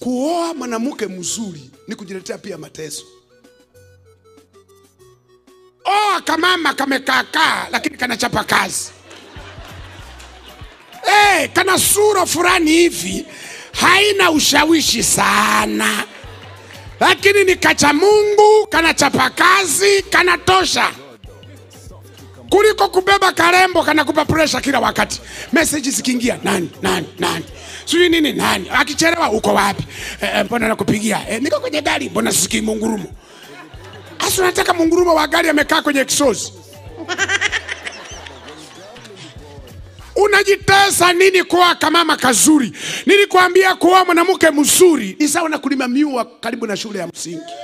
kuoa mwanamke mzuri ni kujiletea pia mateso. Oa kamama kamekaakaa, lakini kanachapa kazi. Eh, kana sura fulani hivi haina ushawishi sana, lakini ni kacha Mungu, kanachapa kazi, kanatosha kuliko kubeba karembo kanakupa presha kila wakati. Message zikiingia, nani nani nani, sijui nini nani, akichelewa uko wapi? Eh, eh, mbona nakupigia? Eh, niko kwenye gari, mbona sisikii mungurumo? Asa unataka mungurumo wa gari amekaa kwenye kisozi? Unajitesa nini kuoa kamama kazuri? Nilikwambia kuoa mwanamke mzuri ni sawa na kulima miwa karibu na shule ya msingi.